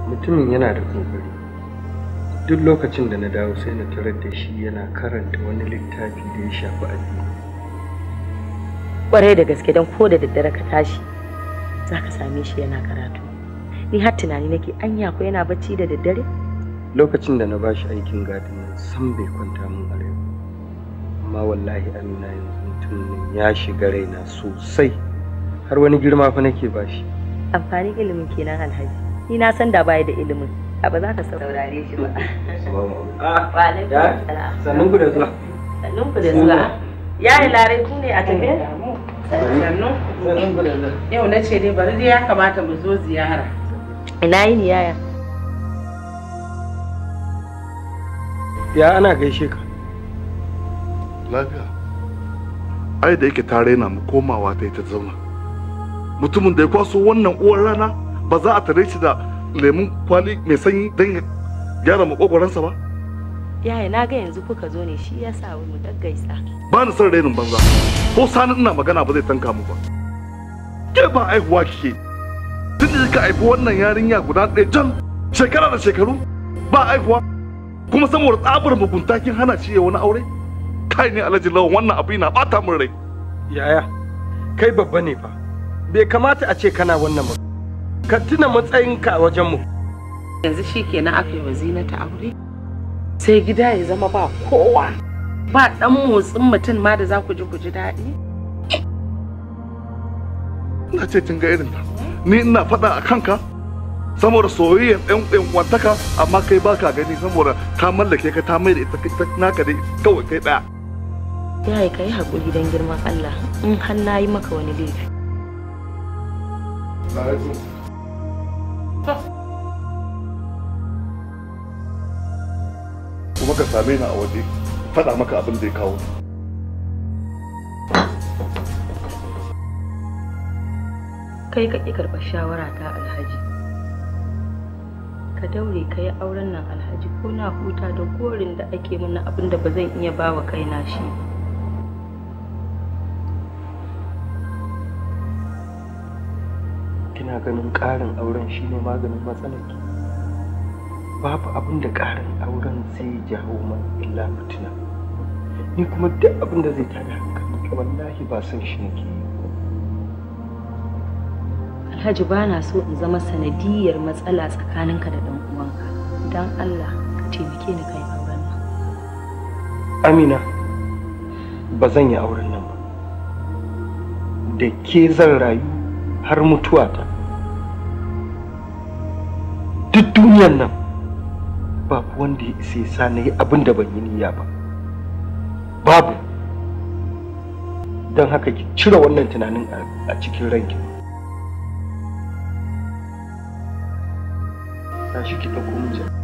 mutumin yana da kokari duk lokacin da na dawo sai na tarar da shi yana karanta wani littafi da ya shafi addini kwarai da gaske don ko da daddare ka tashi za ka same shi yana karatu ni har tunani nake anya ko yana bacci da daddare lokacin da na bashi aikin gadin nan san bai kwanta min a rai ba. amma wallahi amina yanzu mutumin ya shiga raina sosai har wani girma fa nake bashi amfanin ilimin kenan alhaji ni na san da baya da ilimin a ba za ka saurare shi ba Ah, wa alaikum ya? salam sannun ku da zuwa sannun ku da zuwa ya yi larai ku ne a tafe sannu sannun ku da zuwa yau na ce dai bari dai ya kamata mu zo ziyara ina yi ni yaya ya ana gaishe ka lafiya ai da yake ta raina mu komawa ta yi ta zauna mutumin da ya kwaso wannan uwar rana ba za a tare shi da lemun kwali mai sanyi don ya gyara makogwaransa ba yaya na ga yanzu kuka zo ne shi ya sa mu gaggaisa ba ni son rainin banza ko sani ina magana ba zai tanka mu ba ke ba aihuwa kike tun da ka haifi wannan yarinya guda ɗaya jan shekara da shekaru ba aihuwa kuma saboda tsabar mugunta kin hana shi ya wani aure kai ne alhaji lawan wannan abu yana bata min rai yaya kai babba ne fa bai kamata a ce kana wannan ba ka tuna matsayinka a wajenmu yanzu shi kenan aka yi wa zinata aure sai gida ya zama ba kowa ba dan motsin mutum ma da za ku ji ku ji daɗi ina ce kin ga irin ta ni ina faɗa a kanka saboda soyayyar ɗan ɗan wantaka amma kai baka gani saboda ta mallake ka ta mai da ita ita naka dai kawai kai ɗaya yaya ka yi haƙuri don girman Allah in har na yi maka wani laifi kuma ka same ni a waje faɗa maka abin da ya kawo ni. kai ka ƙi karɓar shawara ta alhaji ka daure ka yi auren nan alhaji ko na huta da gorin da ake mana abin da ba zan iya ba wa kaina shi ba. kina ganin ƙarin auren shine maganin matsalarki babu abin da ƙarin auren zai jawo man illa fitina ni kuma duk abin da zai tada hankali wallahi ba son shi nake yi alhaji ba na so in zama sanadiyar matsala tsakaninka da ɗan uwanka don allah ka taimake ni kai auren nan amina ba zan yi auren nan ba da ke zan rayu har mutuwata duk duniyan nan babu wanda ya isa ya sa na yi abin da ban yi niyya ba babu don haka ki cire wannan tunanin a- a cikin ranki tashi ki ɗauko min jaka.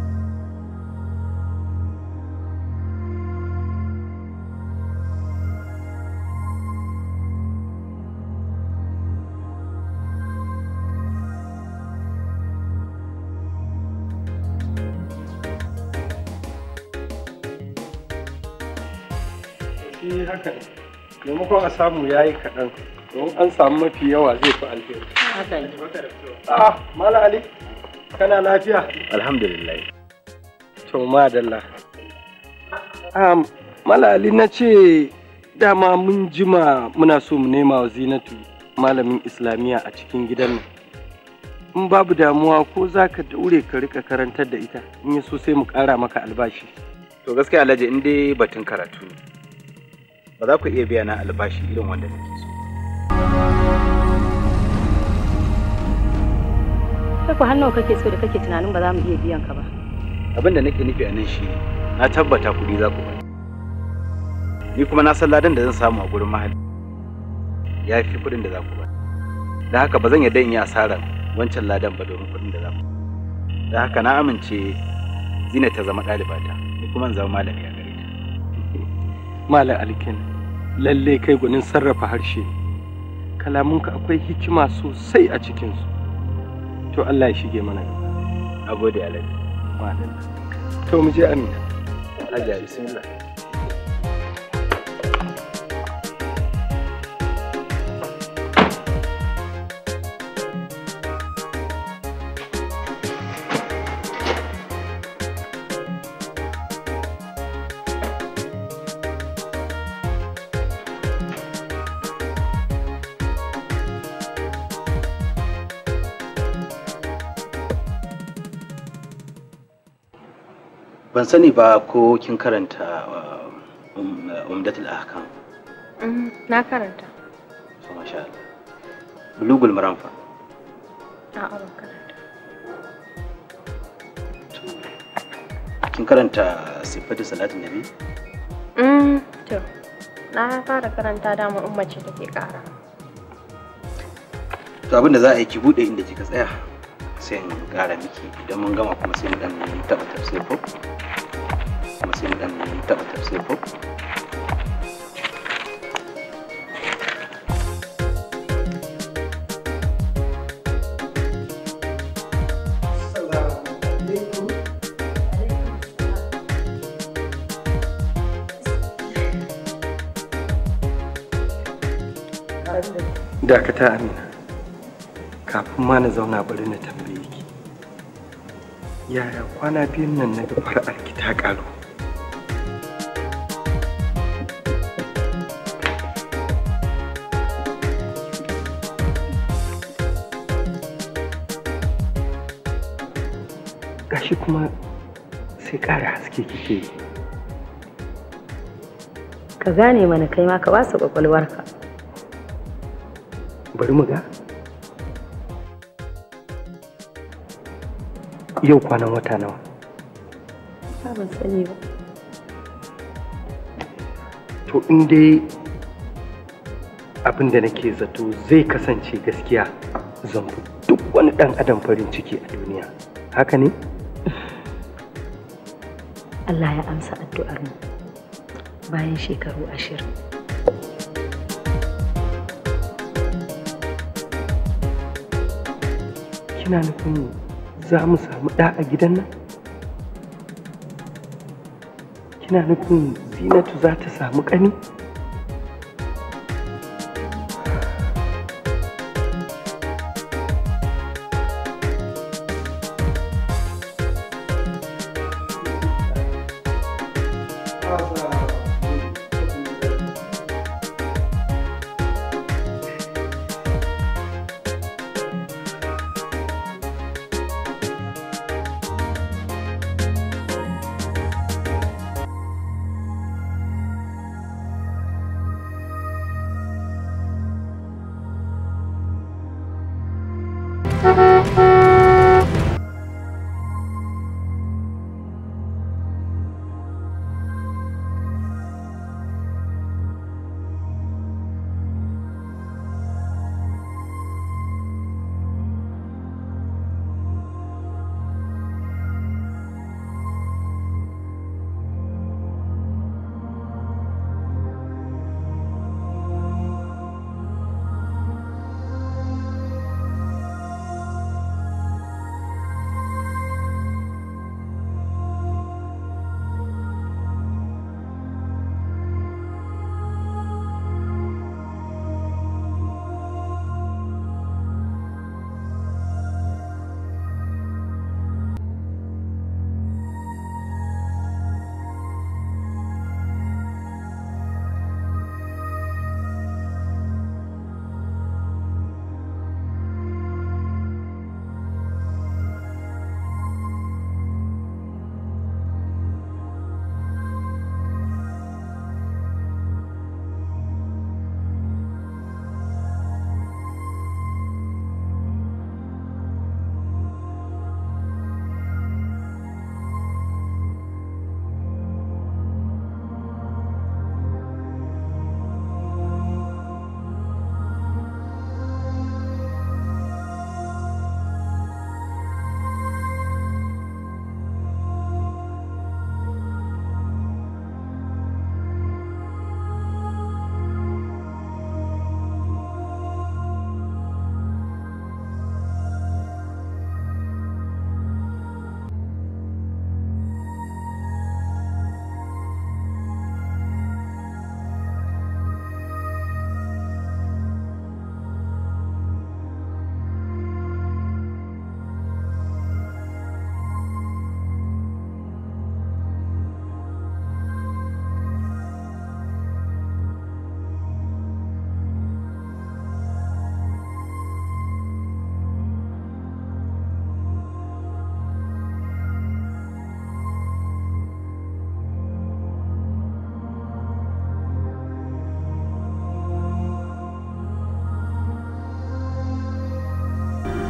shi haka ne maimakon a samu ya yi kaɗan don an samu mafi yawa zai fi alheri haka ne ah mala ali kana lafiya alhamdulillah to madalla um, mala ali na ce dama mun jima muna so mu nema wa zinatu malamin islamiyya a cikin gidan nan in babu damuwa ko za ka daure ka rika karantar da ita in yi so sai mu ƙara maka albashi to gaskiya alhaji in dai batun karatu ne ba za ku iya biya na albashi irin wanda nake so kai ku hannu kake so da kake tunanin ba za mu iya biyan ka ba abin da nake nufi a nan shi ne na tabbata kuɗi za ku bani ni kuma na san ladan da zan samu a gurin mahalli ya fi kuɗin da za ku bani da haka ba zan yarda in yi asarar wancan ladan ba domin kuɗin da za ku da haka na amince zina ta zama ɗalibata ni kuma in zama malami a gare ta malam alkin lalle kai gwanin sarrafa harshe kalamunka akwai hikima sosai a cikinsu to allah ya shige mana gaba a gode alhaji madalla to mu je amina Hajiya bismillah ban sani ba ko kin karanta uh, um, uh, umdatul ahkam Mm, na karanta. so masha Allah bulugul maram fa A'a ban karanta. kin karanta sifatu salatin nabi Mm, to, na fara karanta dama umma ce take kara. to abin da za a yi ki bude inda kika tsaya sai in kara miki idan mun gama kuma sai mu dan taba tafsir ko kuma sai mu dan taba tafsir ko dakata amina kafin ma na zauna bari na tambaye ki yaya kwana biyun nan na ga fara'ar ki ta karu gashi kuma sai ƙara haske kike yi Ka gane mana kai ma ka ba su kwakwalwarka. bari mu ga yau kwanan wata nawa Ba ban sani ba. to in dai abin da nake zato zai kasance gaskiya zan fi duk wani ɗan adam farin ciki a duniya haka ne Allah ya amsa addu'ar mu bayan shekaru ashirin. kina nufin za mu samu ɗa a gidan nan kina nufin zinatu za ta samu ƙani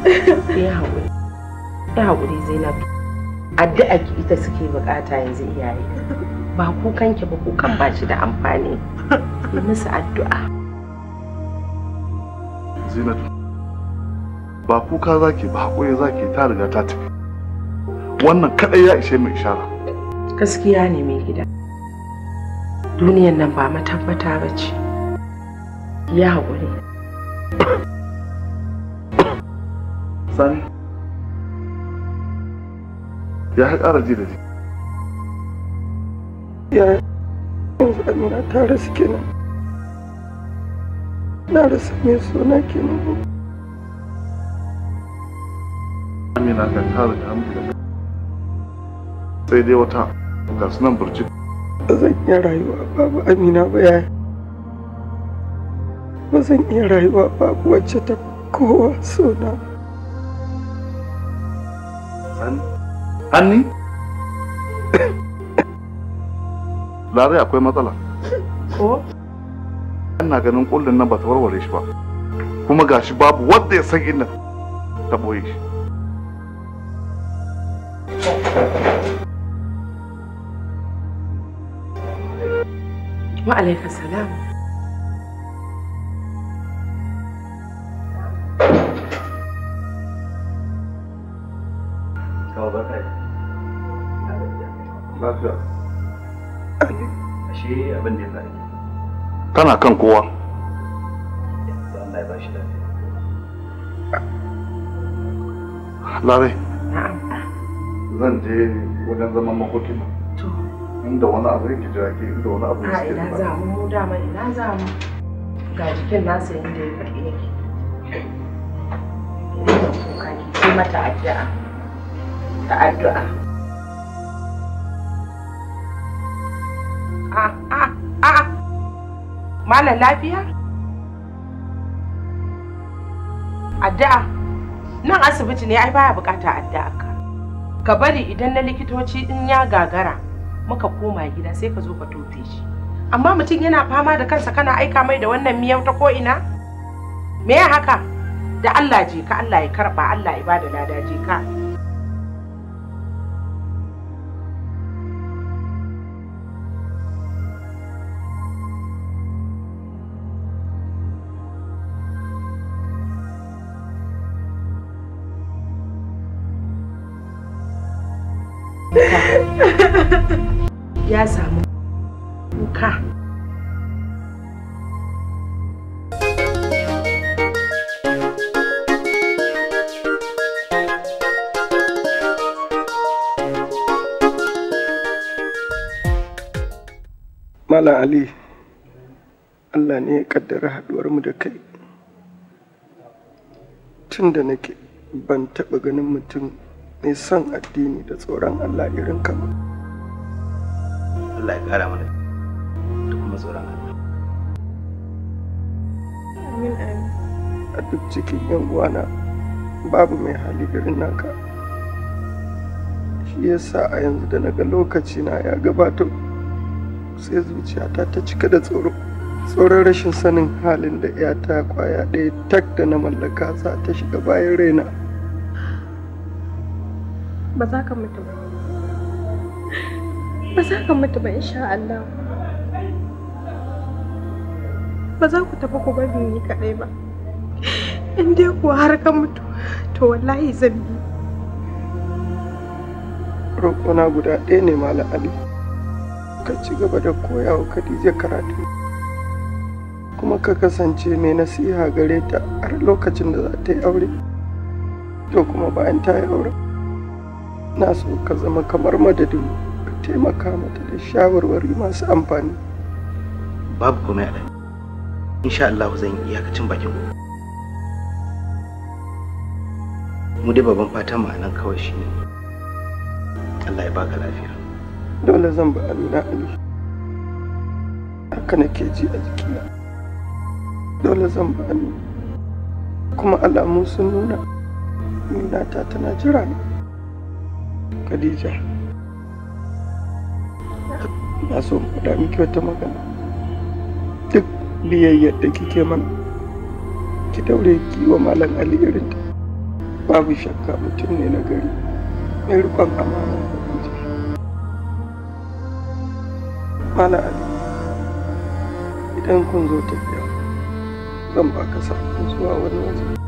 ya haƙuri ya haƙuri zainab addu'a ki ita suke bukata yanzu iyaye ba kukan ki ba kukan ba shi da amfani yi musu addu'a zinatu ba kuka zaki ba haƙuri zaki ta riga ta tafi wannan kaɗai ya ishe mu ishara gaskiya ne mai gida duniyan nan ba matabbata ba ce ya haƙuri sani ya ƙara ji da ji ya yanzu amina ta rasu kenan na rasa mai suna kenan amina kan ta riga an buga sai dai wata ga sunan burjik ba zan iya rayuwa babu amina ba yaya ba zan iya rayuwa babu wacce ta kowa sona sani hanni larai akwai matsala ko ina ganin kullun nan ba ta warware shi ba kuma gashi babu wanda ya san inda ta boye shi wa alaika salam Kawo barka da lafiya ashe abin da ya faru kana kan kowa to Allah ya bashi lafiya larai na'am zan je wajen zaman makokin nan. to inda wani abu yake jira ke inda wani abu a yake ina jira za mu mu dama ina za mu ga jikin nasa inda ya faɗi yake ka ki mata addu'a ta addu'a a a a malam lafiya addu'a nan asibiti ne ai baya bukata addu'a ka ka bari idan na likitoci in ya gagara muka koma gida sai ka zo ka tofe shi amma mutum yana fama da kansa kana aika mai da wannan miyau ta ko ina me ya haka da Allah je ka Allah ya karba Allah ya bada lada je ka ya samu kuka Malam Ali, Allah ne ya kaddara haɗuwar mu da kai. Tun da nake ban taɓa ganin mutum mai son addini da tsoron Allah irin ka ba. Allah ya kara mana da kuma tsoron Allah Amin amin. A duk cikin yan uwana babu mai hali irin naka. Shi yasa a yanzu da naga lokaci na ya gabato sai zuciyata ta cika da tsoro. Tsoron rashin sanin halin da ‘yata kwaya ɗaya tak da na mallaka za ta shiga bayan raina. Ba za ka mutu ba. Ba za ka mutu ba insha Allah. Ba za ku tafi ku bari ni kaɗai ba. In dai kuwa har ka mutu, to wallahi zan bi. roƙona guda ɗaya ne Malam Ali. Ka ci gaba da koya wa Khadija karatu. Kuma ka kasance mai nasiha gare ta har lokacin da za ta yi aure. To kuma bayan ta yi aure. Na so ka zama kamar madadin ka taimaka mata da shawarwari masu amfani. babu komai a ɗan insha Allah zan yi iyakacin bakin ku mu dai babban fatan mu a nan kawai shine Allah ya baka lafiya Dole zan ba Amina Ali. Haka nake ji a jikina. Dole zan ba Amina. Kuma alamu sun nuna Aminata tana jira ni. Khadija. Na so in faɗa miki wata magana. Duk biyayyar da kike mana, ki daure ki yi wa Malam Ali irinta. babu shakka mutum ne na gari mai rikon amana da miji mala ali idan kun zo tafiya zan baka sakon zuwa wani waje